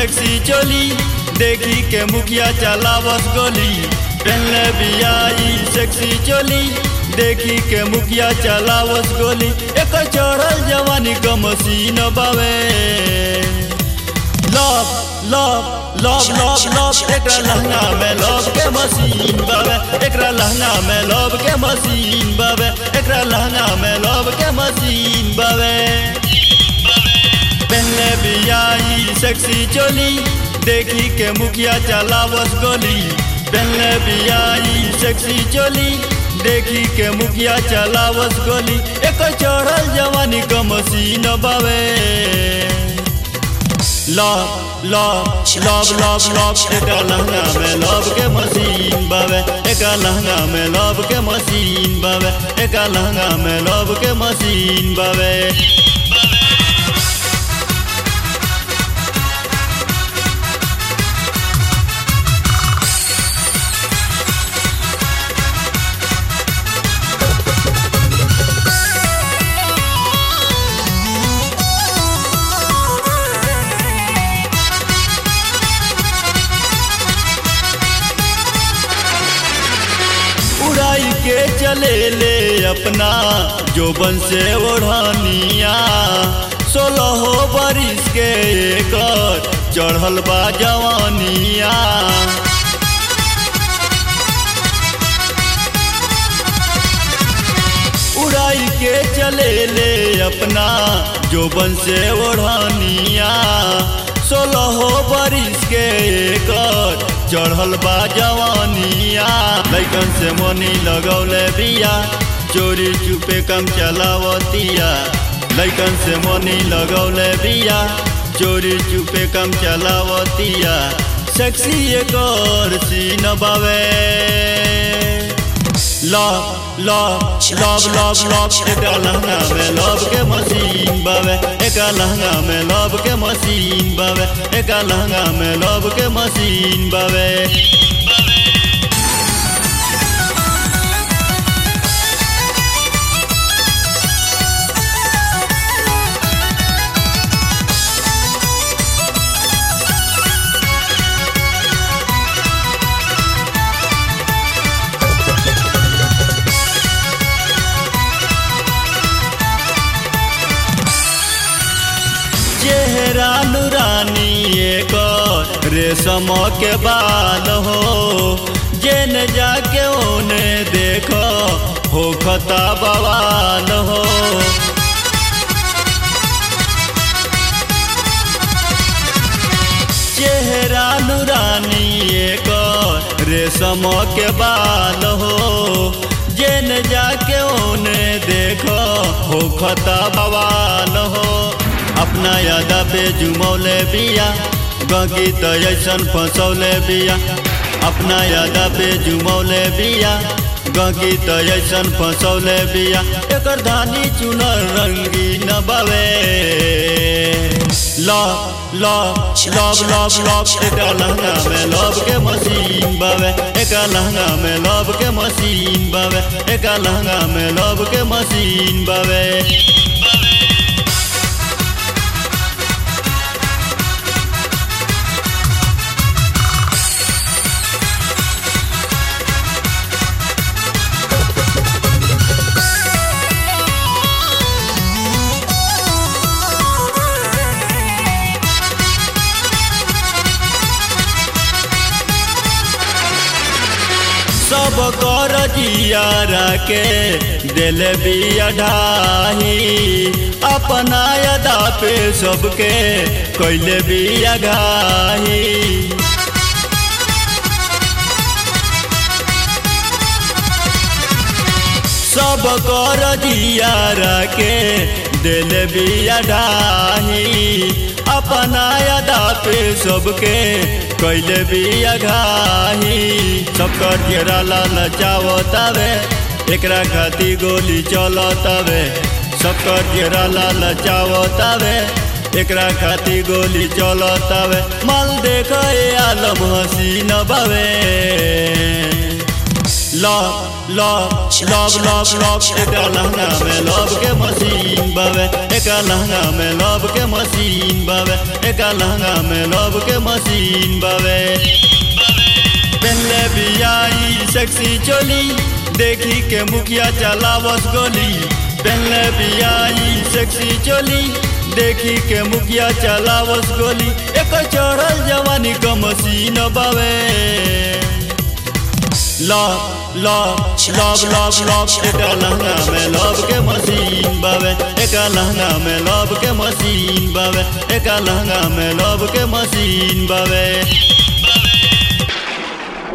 sexy चोली देखी के मुखिया चलावस गोली पहले बियाई सेक्सी चोली देखी के मुखिया चलावस गोली एक चढ़ल जवानी क मशीन बावे love love love love love एकरा लहंगा में लव के मशीन बावे एकरा लहंगा में लव के मशीन बावे एकरा लहंगा में लव के मशीन बावे पहले बियाई सेक्सी चोली देखी के मुखिया चलावस गोली पहले बियाई सेक्सी चोली देखी के मुखिया चलावस गोली एक चढ़ल जवानी क मशीन बावे love love love love love एक लहंगा में लव के मशीन बावे एक लहंगा में लव के मशीन बावे एक लहंगा में लव के मशीन बावे उड़ाई के चले ले अपना जोबन से ओढ़निया सोलह बरिस के एकर चढ़ल बा जवानिया उड़ाई के चले ले अपना जोबन से ओढ़निया सोलह बरिस के एकर चढ़ल बा जवानिया लैकन से मनी लगौले बिया चोरी चुपे कम चलावतिया लैकन से मनी लगौले बिया चोरी चुपे कम चलावतिया सेक्सी एकर सीन बावे love love love love love एक लहंगा में लव के मशीन बावे एक लहंगा में लव के मशीन बावे एक लहंगा में लव के मशीन बावे चेहरा नुरानी एक रेशम के बाल हो जेन जाके ओने देखो हो खता बवाल हो चेहरा नुरानी एक रेशम के बाल हो जेन जाके ओने देखो हो खता बवाल हो अपना यादा पे जुमौले बिया गगी तो ऐसन फंसौले बिया अपना यादा पे जुमौले बिया गगी तो ऐसन फंसौले बिया एकर धानी चुनर रंगी न बावे love love love love love एक लहंगा में लव के मशीन बावे एक लहंगा में लव के मशीन बावे एक लहंगा में लव के मशीन बावे सब कर जियारा के दिल बिया ढाही अपना अदा पे सबके कैले बिया घाही सब कर जियारा के दिल बिया ढाही अपना अदा पे सबके कैले बिया घाही सबकर घेरा लाल चावतावे एकरा खाती गोली चलतावे सबकर घेरा लाल चावतावे एकरा खाती गोली चलतावे माल देख आलम हसीन बावे love love love love love एक लहंगा में लव के मशीन बावे एक लहंगा में लव के मशीन बावे एक लहंगा में लव के मशीन बावे पहले भी आई सेक्सी चोली देखी के मुखिया चलावस गोली पहले भी आई सेक्सी चोली देखी के मुखिया चलावस गोली एक चढ़ल जवानी का मशीन बावे love love love love love एक लहंगा में लव के मशीन बावे एक लहंगा में लव के मशीन बावे एक लहंगा में लव के मशीन बावे